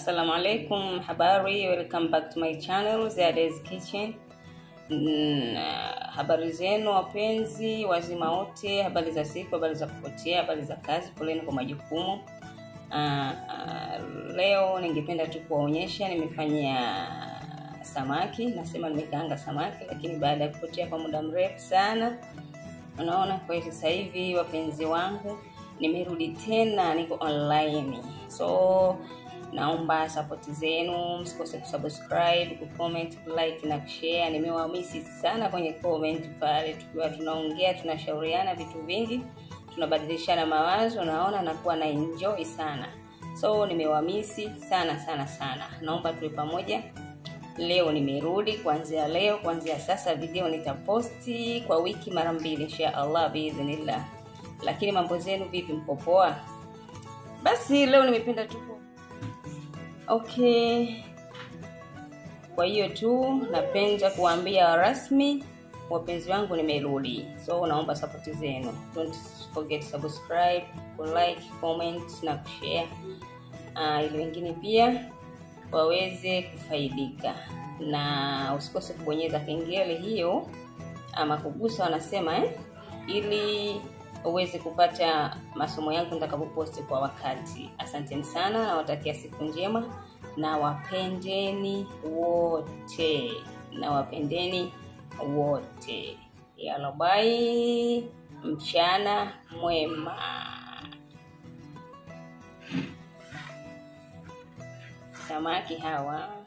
Assalamu alaikum, habari, welcome back to my channel Ziada's Kitchen. Mm, habari zenu wapenzi wazima wote, habari za siku, habari za kupotea, habari za kazi, poleni kwa majukumu. Uh, uh, leo ningependa tu kuwaonyesha nimefanya samaki, nasema nimekaanga samaki, lakini baada ya kupotea kwa muda mrefu sana, unaona. Kwa hiyo sasa hivi wapenzi wangu, nimerudi tena, niko online, so naomba sapoti zenu, msikose kusubscribe, kucomment, kulike na kushare. Nimewamisi sana kwenye comment pale, tukiwa tunaongea tunashauriana vitu vingi, tunabadilishana mawazo, naona nakuwa na enjoy sana, so nimewamisi sana sana sana. Naomba tuwe pamoja. Leo nimerudi, kuanzia leo, kuanzia sasa video nitaposti kwa wiki mara mbili insha Allah biidhnillah. Lakini mambo zenu vipi, mko poa? Basi leo nimependa tu Okay, kwa hiyo tu napenda kuambia rasmi wapenzi wangu nimerudi, so naomba sapoti zenu. Don't forget subscribe, like, comment na kushare uh, ili wengine pia waweze kufaidika, na usikose kubonyeza kengele hiyo ama kugusa, wanasema eh, ili uweze kupata masomo yangu nitakapoposti kwa wakati. Asanteni sana, nawatakia siku njema na wapendeni wote, na wapendeni wote. Yalla, bye, mchana mwema. Samaki hawa